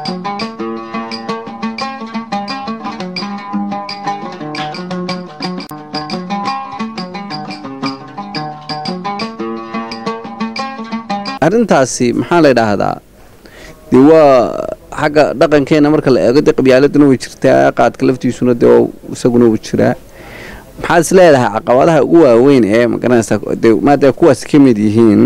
arrintaasi maxaa la yidhaahdaa dee waa xagga dhaqankeena marka la eego dee qabyaaladuna way jirtaa qaadka laftiisuna dee isaguna wuu jiraa maxaad is leedahay caqabadaha ugu waaweyn ee magaranaysaa dee maadaama kuwaas ka mid yihiin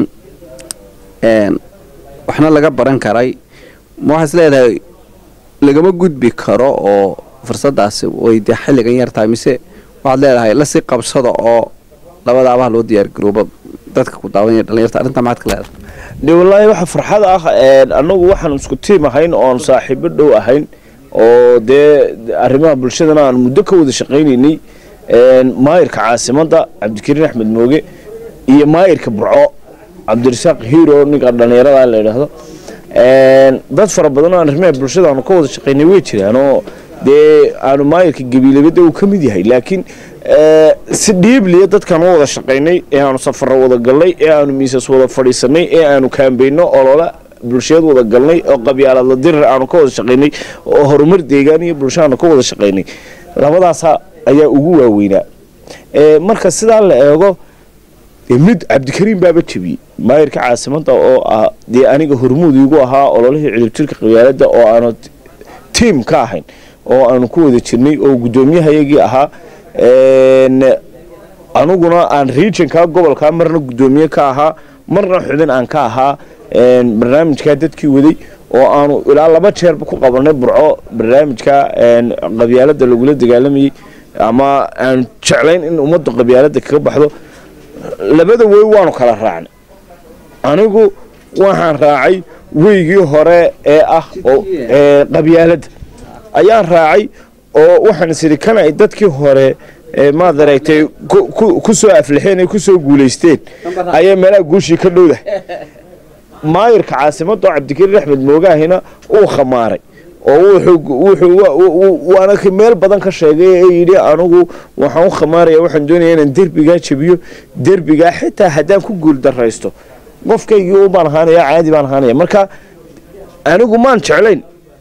waxna laga baran karay ma waxaad is leedahay lagama gudbi karo oo fursadaasi way dee xilligan yar tahay mise waxaad leedahay lasii qabsada oo labadaabaha loo diyaargarooba dadka ku daawanaya dhalinyarta arrintaa maxaad ka leedahay de wallaahi waxa farxad ah annagu waxaan isku tiim ahayn oon saaxiibo dhow ahayn oo dee arrimaha bulshadana aan muddo ka wada shaqaynaynay maayirka caasimadda cabdikariin axmed mooge iyo maayirka burco cabdirasaaq hiro ninka dhallinyarada la yidhaahdo dad fara badan oo arrimaha bulshada aanu ka wada shaqaynay way jiraan oo dee aanu maayirka gabiilabada uu ka mid yahay laakiin si dhiibliya dadkaan u wada shaqaynay ee aanu safaro wada galnay ee aanu miisas wada fadhiisanay ee aanu kaambayno olola bulshiyad wada galnay oo qabyaaladla dirir aanu ka wada shaqaynay oo horumar deegaan iyo bulsho aanu ka wada shaqaynay labadaasa ayaa ugu waaweynaa marka sidaa la eego mid cabdikariin baaba jebiyey maayirka caasimadda oo ah dee aniga hormuud igu ahaa ololihii cidibtirka qabyaaladda oo aanu tiim ka ahayn oo aanu ku wada jirnay oo guddoomiyahayagii ahaa aniguna aan regionka gobolka marna guddoomiye ka ahaa marna xubin aan ka ahaa barnaamijkaa dadkii waday oo aanu ilaa laba jeerba ku qabanay burco barnaamijka qabyaalada lagula dagaalamayey ama aan jeclayn in ummadda qabyaalada kaga baxdo labada wey waanu kala raacnay anigu waxaan raacay weygii hore ee ah qabyaalada ayaan raacay oo waxaan isiri kan ay dadkii hore maad aragtay ku soo aflixeen ay ku soo guulaysteen ayaa meelaha guushii ka dhowdahay maayirka caasimadda oo cabdikariin axmed moogaahina uu khamaaray oo waana meel badan ka sheegay ee yidhi anigu waxaan u khamaaraya waxaan doonaya inaan derbigaa jebiyo derbigaa xitaa haddaan ku guul daraysto qofkaygii u baan ahaanaya caadi baan ahaanaya marka anigu maan jeclayn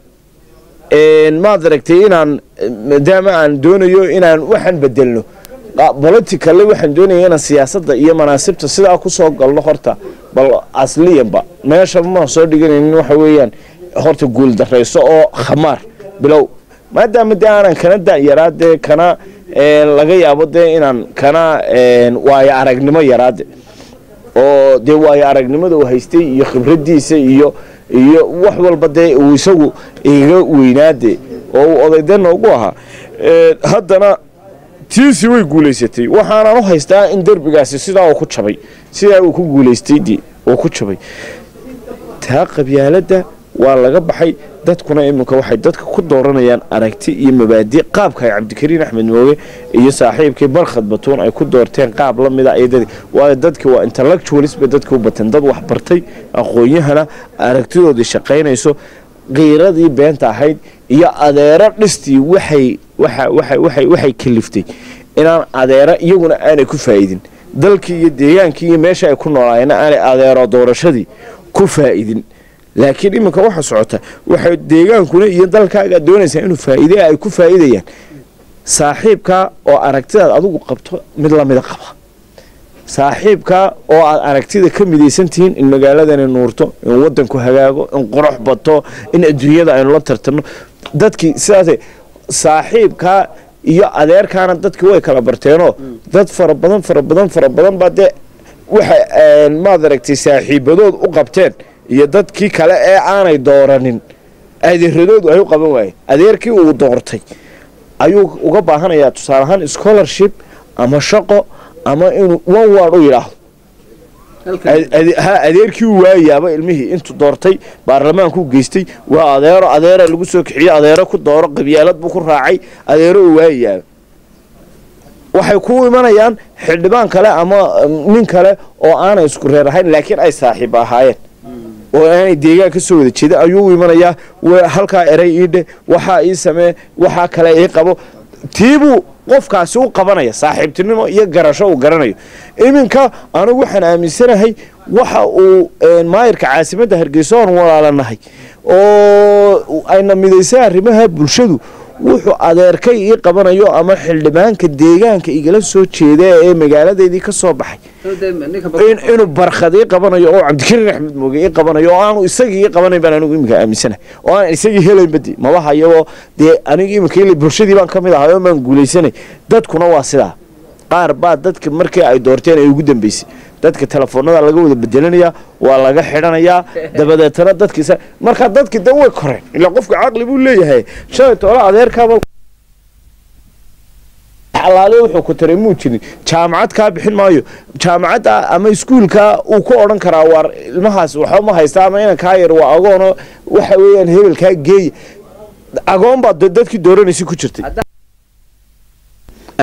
maad aragtay inaan maadaama aan doonayo inaan waxaan bedelno boliticalle waxaan doonaya inaan siyaasadda iyo manaasibta sidaa kusoo galno horta bal asliyanba meeshaba maan soo dhiganaynin waxa weeyaan horta guul darayso oo khamaar bilow maadaama dee aanan kana dayaraa dee kana laga yaabo dee inaan kana waayo aragnimo yaraade oo dee waayo aragnimada uu haystay iyo khibradiisa iyo iyo wax walba dee uu isagu iga weynaade oo uu odayde noogu ahaa haddana tiisi way guulaysatay waxaanan u haystaa in derbigaasi sidaa uu ku jabay sidaa uu ku guulaystay uu ku jabay taa qabyaaladda waa laga baxay dadkuna iminka waxay dadka ku dooranayaan aragti iyo mabaadi qaabka ay cabdikariin axmed mooge iyo saaxiibkii barkhad batuun ay ku doorteen qaab la mida waayo dadki waa intellectualis bay dadki u bateen dad waxbartay aqoon-yahana aragtidoodii shaqaynayso qiiradii beenta ahayd iyo adeero dhistii waxay waxay kaliftay inaan adeero iyaguna aanay ku faa'idin dalkii iyo deegaankii iyo meesha ay ku noolaayeenna aanay adeero doorashadii ku faa'idin laakiin iminka waxa socota waxay deegaankuna iyo dalkaaga doonaysaa inuu faa'iide ay ku faa'iidayaan saaxiibkaa oo aragtidaad adigu qabto mid lamida qaba saaxiibkaa oo aad aragtida ka midaysan tihiin in magaaladani nuurto in wadanku hagaago in qurux bato in adduunyada aynu la tartanno dadkii sidaas saaxiibkaa iyo adeerkaana dadkii way kala barteenoo dad fara badan fara badan fara badan baa dee waxa maad aragtay saaxiibadood u qabteen iyo dadkii kale ee aanay dooranin adeeradoodu ay u qaban waayeen adeerkii uu doortay ayuu uga baahanayaa tusaale ahaan scholarship ama shaqo ama inuu one word u yidhaahdo ha adeerkii u waayaaba ilmihii intuu doortay baarlamaankuu geystay waa adeero adeera lagu soo kixiyo adeero ku dooro qabyaalad buu ku raacay adeero u waayayaaba waxay ku imanayaan xildhibaan kale ama nin kale oo aanay isku reer ahayn laakiin ay saaxiib ahaayeen oo aanay deegaan ka soo wada jeeda ayuu u imanayaa halkaa erey ii dheh waxaa ii samee waxaa kale ii qabo tiibuu qofkaasi u qabanaya saaxiibtinimo iyo garasho uu garanayo iminka anigu waxaan aaminsanahay waxa uu maayirka caasimadda hargeysa oon walaalanahay oo ayna midaysay arrimaha bulshadu wuxuu adeerkay ii qabanayo ama xildhibaanka deegaanka igala soo jeeda ee magaaladeedii ka soo baxay inuu barkhad ii qabanayo oo cabdikariin axmed mooge ii qabanayo oo aanu isagii ii qabanayn baan anigu iminka aaminsanahay oo aan isagii helaynbadi maba hayabo dee anigu iminka il bulshadii baan ka mid ahay oo maan guulaysanay dadkuna waa sidaa qaar baa dadka markii ay doorteen ay ugu dambeysay dadka telefoonada laga wada bedelanayaa waa laga xidhanayaa dabadeetana dadkiisa markaa dadkii dan way koreen ilaa qofka caqli buu leeyahay shalay toole adeerkaaba alaale wuxuu ku taray muu jirin jaamacad kaa bixin maayo jaamacadda ama iskuulka uu ku odhan karaa waar ilmahaas waxba ma haysta ama inan kaa yar waa agoono waxa weeyaan hebelkaa geeya agoon baa dadkii dooranaysa ku jirtay